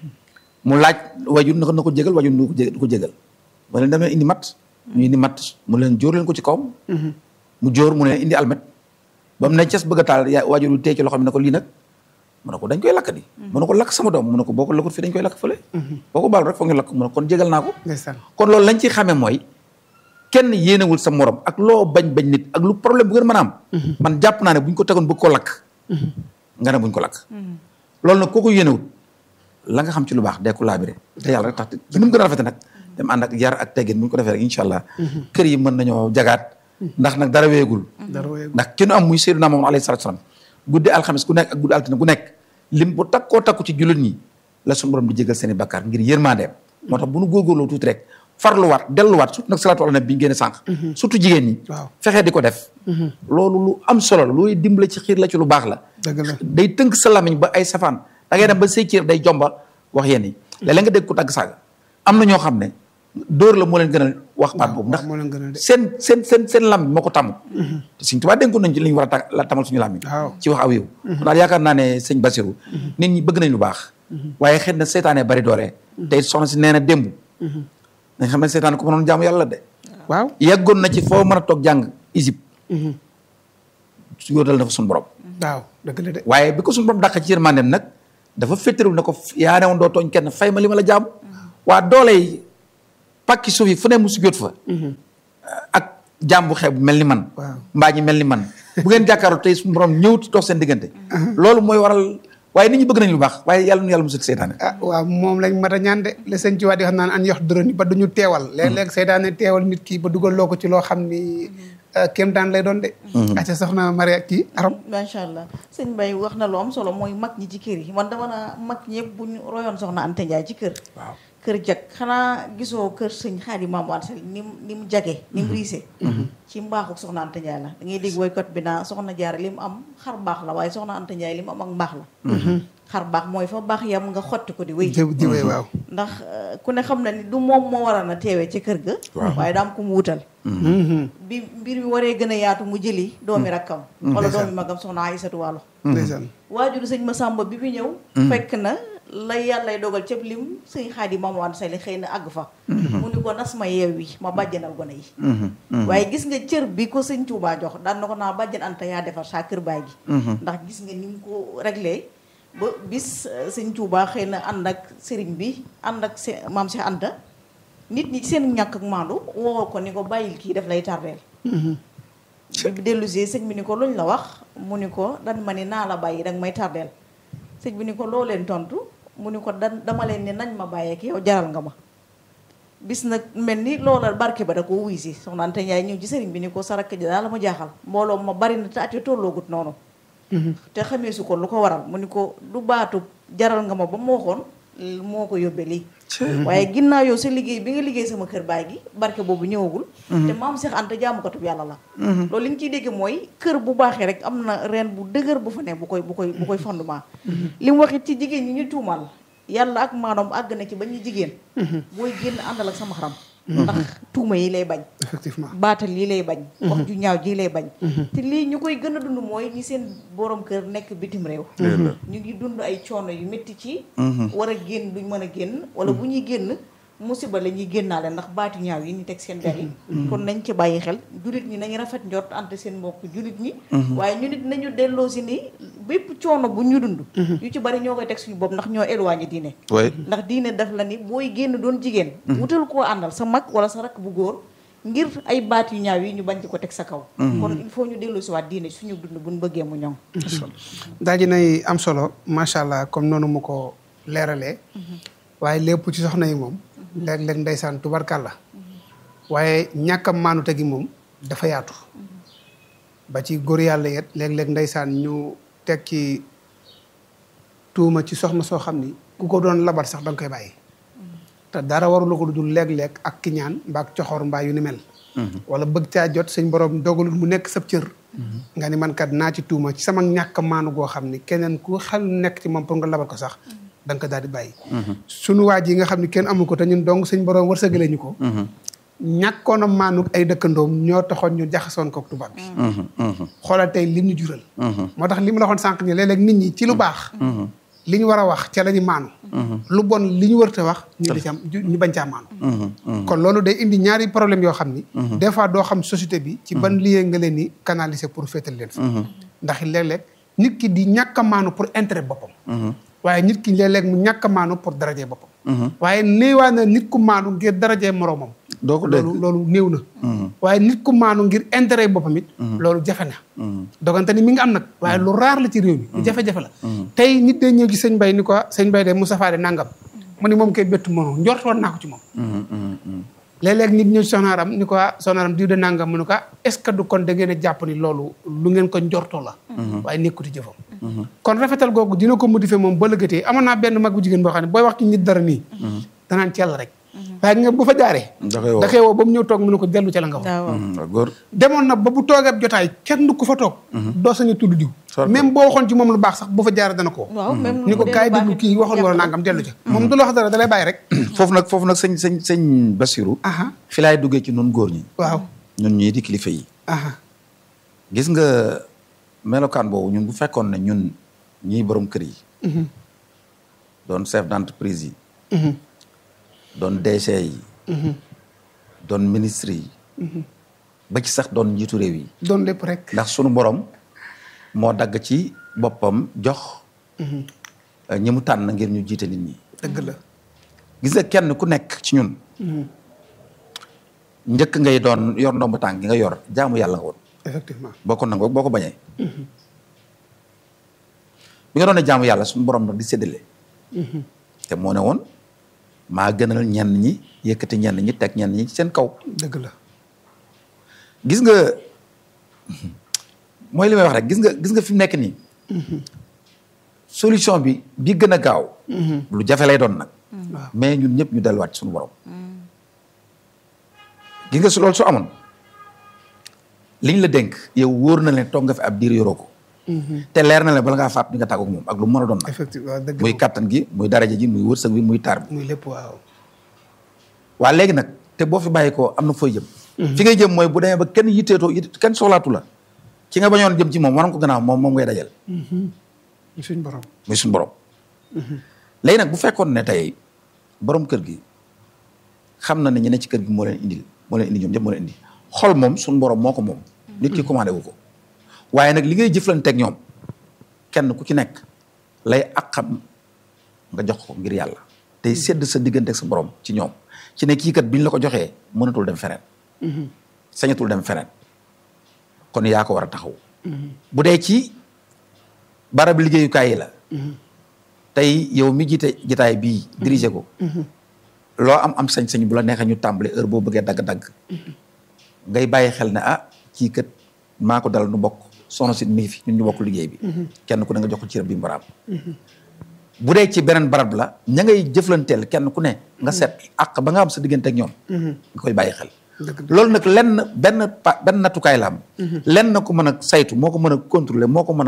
mu laaj waajur na ko na ko jégal waajur du ko jégal du ko jégal mu leen demee indi mat ñu indi mat mu leen jóor leen ko ci kawam mu jóor mu ne indi almet ba mu ne ces bëgg a taal yaa waajur yu tee ci loxo bi ne ko lii nag mu ne ko dañ koy lakk di mu ne ko lakk sama doom mu ne ko boo ko lakkut fii dañ koy lakk fële boo ko baal rek foog ñu lakk mu ne kon jégal naa ko ndeysaan kon loolu lañ ci xamee mooy kenn yéenewul sa morom ak loo bañ bañ nit ak lu problème bu ngeen mën a am man jàpp naa ne buñ ko tegoon bëgg ko lakk nga ne buñ ko lakk loolu nag koo ko yéenewul la nga xam ci lu baax dee ko laabire te yàlla rek tax ci nu mu gën a rafete nag dem ànd ak yar ak teggin bu ñu ko defee rek incha allah kër yi mën nañoo jagaat ndax nag dara weegul dara wéy ndax ki nu am muy Seydina Muhammad alayhi salaatu salaam guddi alxames ku nekk ak guddi altine ku nekk lim bu takkoo takku ci jullit ñi la suñu borom di jégal seen i bakkaar ngir yërmandeem moo tax bu nu góorgóorloo tuuti rek farluwaat delluwaat surtout nag salaatu ala nabi bi ñu génne sànq surtout jigéen ñi waaw fexee di ko def loolu lu am solo la looy dimbale ci xiir la ci lu baax la dëgg la day tënk sa lamiñ ba ay safaan da ngay dem ba say cër day jomba wax yéen yi léeg-léeg nga dégg ko tagg saaga am na ñoo xam ne dóor la moo leen gënal wax baat boobu ndax moo leen gën a de seen seen seen seen lamiñ moo ko tàmm te suñ tubaab dénkoon nañ ci li ñu war a ta- la tamal suñu lamiñ waaw ci wax aw yow kon daal yaakaar naa ne sëñ Basiru nit ñi bëgg nañ lu baax waaye xëy na seytaane bari doole te soxna si nee na démb dañ xam ne seytaane ko mënoon jaamu yàlla de waaw yàggoon na ci foo mën a toog jàng Égypte su yóotal na fa suñu borom waaw dëgg la de waaye bi ko suñu borom dàq ci yërmandeem nag dafa féttarul ne ko yaa ne woon doo tooñ kenn fay ma li ma la jaamu waa doole yi pàkki suuf yi fu ne mu sujjóot fa ak jaam bu xeeb mel ni man waaw mbaa ñi mel ni man bu ngeen jàkkaarloo tey suñu borom ñëwut dox seen diggante loolu mooy waral waaye nit ñi bëgg nañ lu baax waaye yàlla nu yàlla musul seytaane ah waaw moom lañ mat a ñaan de la sëñ ci waa di xam naan an yox doroni ba duñu teewal léeg-léeg seytaane teewal nit ki ba dugal loo ko ci loo xam ni kéem daan lay doon de acca soxna Maria kii aram macha allah sëñ Mbaye wax na lu am solo mooy mag ñi ci kër yi man dama naa mag ñëpp bu ñu royoon soxna Anta Ndiaye ci kër waaw kër jag xanaa gisoo kër sëñ Xaadi Maam Anta Sali ni mu ni mu jage ni mu riise ci mbaaxu soxna Anta Ndiaye la da ngay dégg woykat bi naa soxna Jaara li mu am xar baax la waaye soxna Anta Ndiaye li mu am ak mbaax la xar baax mooy fa baax yam nga xotti ko di wéy jëw jiwee waaw ndax euh, ku ne xam na ni du moom moo waroon a teewee ca kër ga waaye daam ko mu wutal bi mbir mi waree gën a yaatu mu jëli doomi rakkam wala doomi magam soxna Aysatu Waalo ndeysaan waajuru sëñ Masamba bi fi ñëw fekk na la yàllay dogal cëb lim sëñ Xaadi Maam Anta Sali xëy na àgg fa mu ni ko nas ma yeew wi ma bàjjanal gone yi waaye gis nga cër bi ko sëñ Tuubaa jox daan na ko naa bàjjan Anta yaa defar saa kër baay gi ndax gis nga ni mu ko réglé ba bis euh, sëñ Tuubaa xëy na ànd ak sëriñ bi ànd ak se maam Cheikh Anta nit ñi seen ñàkk ak maandu woo ko ni ko bàyyil kii daf lay tardeel bi dellusee sëñ bi ni ko luñ la wax mu ni ko dan ma ni naa la bàyyi danga may tardeel sëñ bi ni ko loo leen tontu mu ni ko dan dama leen ni nañ ma bàyyeek yow jaral nga ma bis nag mel ni loola barke ba da ko wuy si soxna Anta Njaay ñëw ci sëriñ bi ni ko sarak ji daal la ma jaaxal mbooloo ma bari na te at yi tolloogut noonu te xamee su ko lu ko waral mu ni ko du baatu jaral nga ma ba mu waxoon moo ko yóbbee lii waaye ginnaaw yow sa liggéey bi nga liggéey sama kër baay gi barke boobu ñëwagul te maam Seex Anta jaamukatub yàlla la loolu li ñu ciy dégg mooy kër bu baaxee rek am na reen bu dëgër bu fa ne bu koy bu koy bu koy fondement li mu waxit ci jigéen ñi ñu tuumal yàlla ak maanaam àgg na ci ba ñu jigéen booy génn àndal ak sama xaram ndax tuuma yi lay bañ effectivement baatal yi lay bañ wax ju ñaaw ji lay bañ te lii ñu koy gën a dund mooy ñi seen borom kër nekk bitim réew ñu ngi dund ay coono yu métti ci war a génn duñ mën a génn wala bu ñuy génn musiba la ñuy génnaale ndax baatu ñaaw yi ñu teg seen der yi kon nañ ci bàyyi xel julit ñi nañu rafet njort ante seen mbokk julit ñi waaye ñu nit nañu delloo si ni bépp coono bu ñu dund yu ci bari ñoo koy teg suñu bopp ndax ñoo éloigné diine oui ndax diine daf la ni booy génn doon jigéen wutal koo àndal sa mag wala sa rakk bu góor ngir ay baat yu ñaaw yi ñu bañ ci ko teg sa kaw kon il faut ñu dellu si waat diine suñu dund buñ bëggee mu ñoŋ daal di nay am solo macha allah comme noonu mu ko leeralee waaye lépp ci soxna yi moom léeg-léeg ndeysaan tubarkàlla waaye ñàkkam maanute gi moom dafa yaatu ba ci góor yàlla yet léeg-léeg ndeysaan ñu teg ci tuuma ci soxna soo xam ni ku ko doon labat sax da nga koy bàyyi te dara warula ko lu dul léeg-léeg ak kiñaan mbaa ak coxor mbaa yu ni mel wala bëgg caa jot suñ borom dogalul mu nekk sab cër nga ni man kat naa ci tuuma ci sama ñàkk maanu goo xam ni keneen ku xel nekk ci moom pour nga labat ko sax da nga ko daal di bàyyi sunu waaj yi nga xam ne kenn amu ko te ñun dong suñ borom wërsëgale ñu ko ñàkkoon a maanu ay dëkkandoom ñoo taxoon ñu jaxasoon ko tubaab bi xoolal tey lim ñu jural moo tax li mu la waxoon sànq ni léeg-léeg nit ñi ci lu baax li ñu war a wax ca la ñu maanu lu bon li ñu wërte wax ñu di ca ñu bañ caa maanu kon loolu day indi ñaari problème yoo xam ni des fois doo xam société bi ci ban lieu nga leen ni canaliser pour féetal leen fa ndax léeg-léeg nit ki di ñàkk a maanu pour intérêt boppam waaye nit ki léeg-léeg mu ñàkk a maanu pour darajee boppam waaye néewaa na nit ku maanu ngir darajee moroomam doo ko dégg loolu loolu néew na waaye nit ku maanu ngir intérêt boppam it loolu jafe na dogante ni mi ngi am nag waaye lu raar la ci réew mi lu jafe-jafe la tey nit day ñëw ci sëñ Bay ni ko sëñ Bay de Moustapha de nangam mu ni moom koy bettu moom njortoon naa ko ci moom léeg-léeg nit ñëw ci soxnaaram ni ko soxnaaram diw de nangam mu ne ko est-ce que du kon da ngeen a jàpp ni loolu lu ngeen ko njortoo la waaye nekkuti jëfam kon rafetal googu dina ko modifier moom ba lëggatee amoon naa benn mag bu jigéen boo xam ne booy wax ci nit dara nii danaan ci yàlla rek waaye nga bu fa jaaree da koy woo da koy woo ba mu ñëw toog mu ne ko dellu ca la nga wax waaw góor demoon na ba bu toogee ab jotaay kenn du ko fa toog doo sañu tudd diw Sorte. même boo waxoon ci moom lu baax sax bu fa jaaree dana ko waaw même ni ko kaay déglu kii waxoon wala nangam dellu ca moom du la wax dara da lay bàyyi rek foofu nag foofu nag sëñ sëñ sëñ Basiru aha fi laay duggee ci nun góor ñi waaw ñun ñii di kilifa yi aha gis nga melokaan boobu ñun bu fekkoon ne ñun ñii borom kër yi doon chef d'entreprise yi doon DG yi doon ministre yi ba ci sax doon njiitu réew yi doon lépp rek ndax sunu borom moo dagg ci boppam jox euh, ñi mu tànn ngir ñu jiite nit ñi dëgg la gis nga kenn ku nekk ci ñun njëkk ngay doon yor ndomb tànk gi nga yor jaamu yàlla nga woon effectivement boo ko nangoo boo ko bañee bi nga doon ne jaamu yàlla suñu borom nag di séddale te moo ne woon maa gënal ñenn ñi yëkkati ñenn ñi teg ñenn ñi ci seen kaw dëgg la gis nga mooy li may wax rek gis nga gis nga fi mu nekk nii solution bi bi gën a gaaw lu jafe lay doon nag waaw mais ñun ñëpp ñu delluwaat ci suñu borom gis nga su loolu su amoon liñ la dénk yow wóor na leen toog nga fi ab diir yoroo ko te leer na leen bala ngaa faat di nga tàggoog moom ak lu mu mën a doon nag effectivement dëgg muy kattan gi muy daraja ji muy wërsëg bi muy taar bi muy lépp waaw waa léegi nag te boo fi bàyyi ko am na fooy jëm fi ngay jëm mooy bu demee ba kenn yitteetoo yitte kenn soxlaatu la ki nga bañoon jëm ci moom waroon ko gannaaw moom moom ngay dajal suñ borom muy suñu borom léegi nag bu fekkoon ne tey borom kër gi xam na ne ñi ne ci kër gi moo leen indil moo leen indi ñoom ñëpp moo leen indi xol moom suñu borom moo ko moom nit ki commandé wu ko waaye nag li ngay jëflanteeg ñoom kenn ku ci nekk lay ak xam nga jox ko ngir yàlla tey sedd sa diggante ak sa borom ci ñoom ci ne kii kat biñ la ko joxee mënatul dem feneen sañatul dem feneen kon yaa ko war a taxaw bu dee ci barab liggéeyukaay yi la tey yow mi jiite jitaay bii diriger ko loo am am sañ-sañ bu la neexee ñu tàmbali heure boo bëggee dagg-dagg ngay bàyyi xel ne ah kii kat maa ko dal nu bokk soxna si mi ngi fi ñun ñu bokk liggéey bi kenn ku ne nga jox ko cërëb bi mbaraam bu dee ci beneen barab la ña ngay jëflanteel kenn ku ne nga seet àq ba nga am sa diggante ak ñoom nga koy bàyyi xel loolu nag lenn benn pa benn nattukaay la am lenn na ko mën a saytu moo ko mën a contrôler moo ko mën a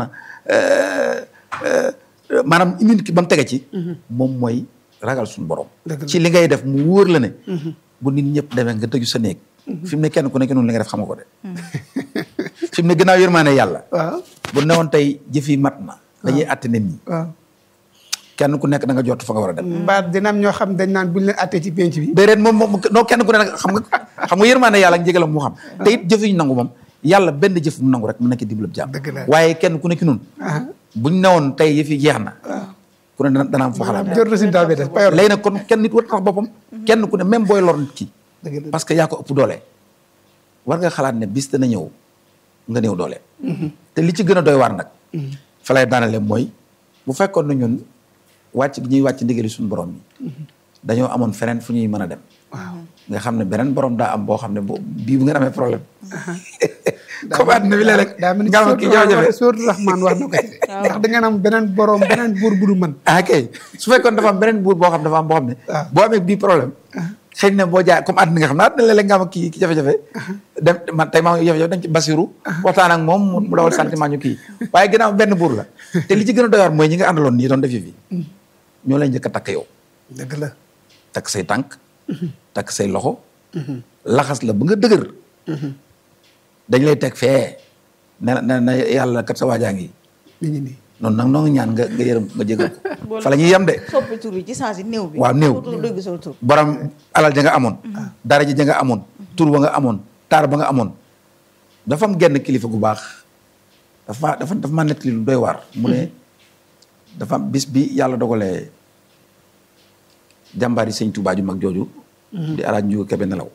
maanaam immunité ba mu tege ci moom mooy ragal suñu borom ci li ngay def mu wóor la ne bu nit ñëpp demee nga tëju sa néeg fi mu ne kenn ku nekk noonu li nga def xam nga ko de fi mu ne gannaaw yërmaane yàlla waaw bu newoon tey jëf yi mat na dañuy àtte nit ñi waaw kenn ku nekk da nga jot fa nga war a dem mbaa dina am ñoo xam dañ naan buñ leen attee ci penc bi déedéet moom moom noo kenn ku ne nag xam nga xam nga yërmaane yàlla ak njëgalam mu xam te it jëf yi ñu nangu moom yàlla benn jëf mu nangu rek mu nekk diblab jàmm Dëgg la. waaye kenn ku nekk noonu buñ newoon tey yëf yi jeex na ku ne dana dana am foo xalaat jot résultat bi def payor léegi nag kon kenn nit war tax boppam kenn ku ne même booy lor nit ki dëgg la parce que yaa ko ëpp doole war nga xalaat ne bis dana ñëw nga néew doole te li ci gën a doy waar nag fa lay daanale mooy bu fekkoon na ñun wàcc gi ñuy wàcc ndigali suñu borom yi dañoo amoon feneen fu ñuy mën a dem nga xam ne beneen borom daa am boo xam ne boo bii bu ngeen amee problème comme àddina bi léeg-léeg daa mel ni nga am kii jafe-jafe sóortu Rahman wax na ko ci ndax da ngeen am beneen borom beneen buur bu du mën ah kay su fekkoon dafa am beneen buur boo xam dafa am boo xam ne boo amee bii problème xëy na boo jaay comme àddina nga xam ne àddina léeg-léeg nga am kii ki jafe-jafe dem man tey maa ngi jafe-jafe dañ ci basiru waxtaan ak moom mu dawal sentiment ñu kii waaye ginnaaw benn buur la te li ci gën a doy waar mooy ñi nga àndaloon nii doon def yi fi ñoo lay njëkk a takk yow dëgg la takk say tànk takk say loxo laxas la ba nga dëgër dañ lay teg fee ne ne na yàlla kat sa waajaa ngi mi ngi nii noonu nag noo ngi ñaan nga nga yërëm nga jégal ko fa la ñuy yem de soppi tur yi ci saa si néew bi waaw néew. dootul dégg sa tur borom alal ja nga amoon dara ji ja nga amoon tur ba nga amoon taar ba nga amoon dafa am genn kilifa gu baax dafa dafa dafa ma nettali lu doy waar mu ne dafa am bis bi yàlla dogalee jàmbaari sëñ Tuubaa ju mag jooju di alaaj njuga kebe nelaw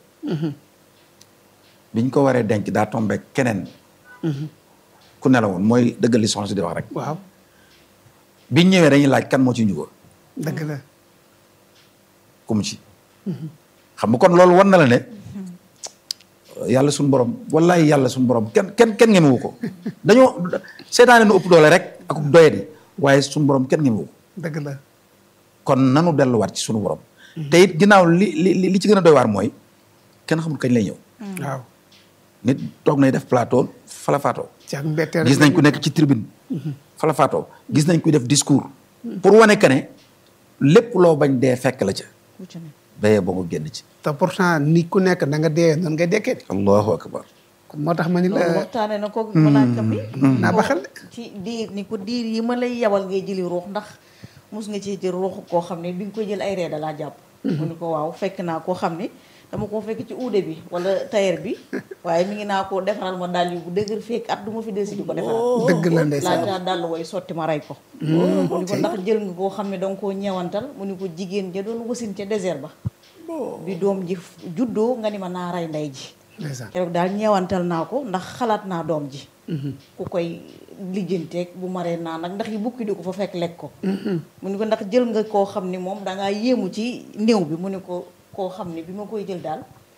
biñ ko waree denc daa tombe keneen ku nelawoon mooy dëggal li soxna si di wax rek waaw biñ ñëwee dañuy laaj kan moo ci njuga dëgg la ku mu ci xam nga kon loolu war na la ne yàlla suñu borom wallahi yàlla suñu borom kenn kenn kenn ngemewu ko dañoo seetaane nu ëpp doole rek ak doyadi waaye suñu borom kenn ngemewu ko dëgg la kon nanu delluwaat ci suñu borom te it ginnaaw li li li ci gën a doy waar mooy kenn xamul kañ lay ñëw waaw nit toog nay def plateau fala faatoo ci ak mbetteel gis nañ ku nekk ci tribune fala faatoo gis nañ kuy def discours pour wane que ne lépp loo bañ dee fekk la ca lu ci ne bayee boo nga génn ci te pourtant nit ku nekk na nga dee noonu ngay dekkee de allahu akbar kon moo tax ma ni loolu la waxtaane na ko malaaka mi naa ba xel de ci diir ni ko diir yi ma lay yabal ngay jëli ruux ndax mus nga ci jël ruux koo xam ne bi nga koy jël ay reeda laa jàpp mu ni ko waaw fekk naa koo xam ne dama koo fekk ci uude bi wala tailleur bi waaye mi ngi naa ko defaral ma dàll yu bu dëgër fekk at du ma fi delsi di ko defaral dëgg la ndeysaan laata dàll way sotti ma rey ko mu ni ko ndax jël nga koo xam ne danga koo ñeewantal mu ni ko jigéen ja doon wasin ca désert ba bi doom ji juddoo nga ni ma naa rey ndey ji ndeysaan keroog daal ñeewantal naa ko ndax xalaat naa doom ji ku koy lijjanteeg bu maree naa nag ndax yi bukki di ko fa fekk lekk ko mu ni ko ndax jël nga koo xam ni moom dangaa yéemu ci néew bi mu ni ko koo xam ni bi ma koy jël daal